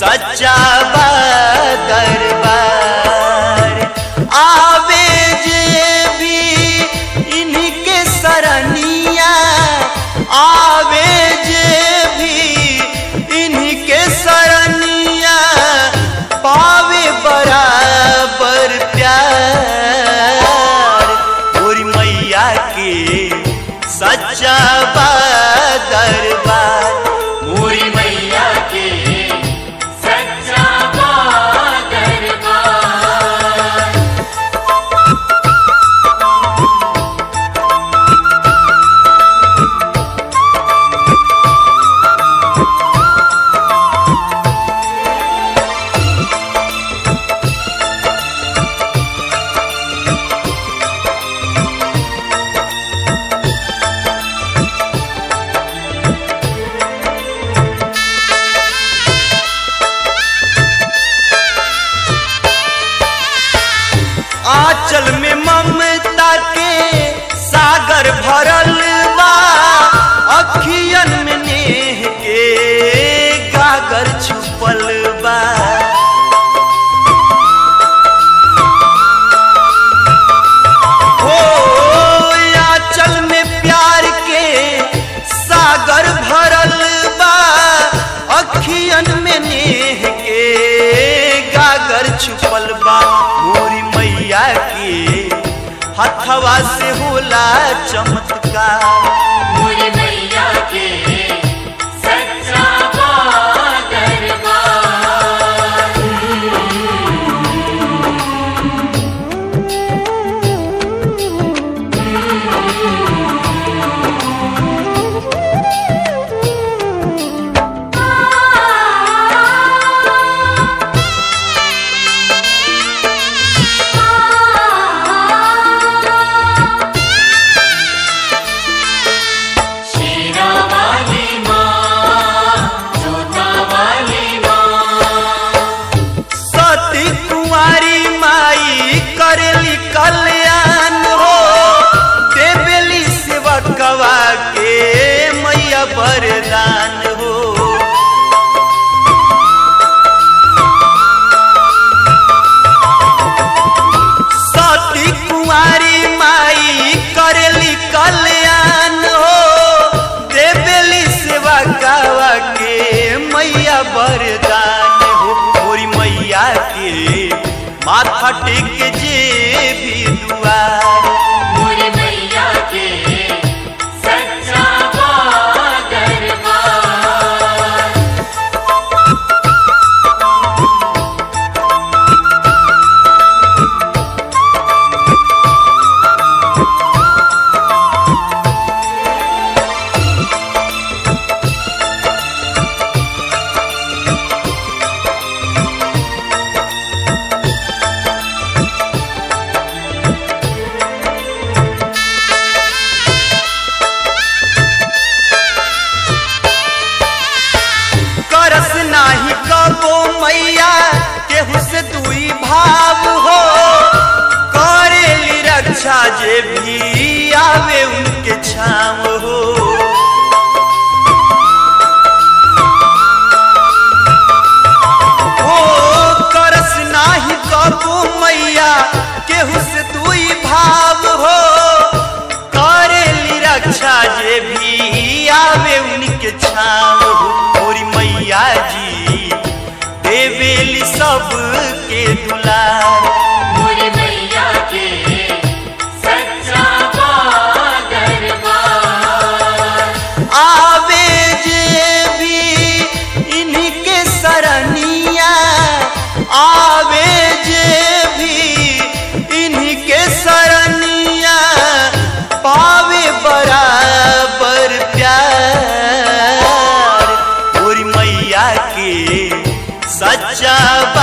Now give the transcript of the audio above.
सच्चा बा दरबार आवे जे भी इनके सरनिया आवे जे भी इनके सरनिया पावे बराबर प्यार गोरी मैया के सच्चा बा दरबार मोरी मैया के सच्चा दरबार आंचल में ममता के सागर भरल बा अखियन में नेह के गागर छुपल बा हो आंचल में प्यार के सागर भरल बा अखियन में नेह के गागर छुपल बा मोरी मैया के हथवा से होला चमत्कार मोरी मैया के सच्चा दरबार शेरा वाली माँ जोता वाली माँ सती कुंवारी माई करेली कल्याण हो देवेली सेवकवा के मैया वरदान हो सती कुंवारी माई करेली कल्याण हो देवेली सेवा गावा के मैया वरदान हो मोरी मैया के माथा टेक जे भी दुआर मोरी मैया के सच्चा दरबार करस नाही कबो मैया केहू से दुई भाव हो करेली रक्षा जे भी आवे उनके छाव हो हो करस नाही कबो मैया केहू से दुई भाव हो करेली रक्षा जे भी आवे उनके छाव हो मोरी मैया जी देवेली सबके दुलार मोरी मैया के सच्चा दरबार आवे जे भी इनके सरनिया आवे जे भी इनके सरनिया पावे बराबर प्यार मोरी मैया के सच्चा बा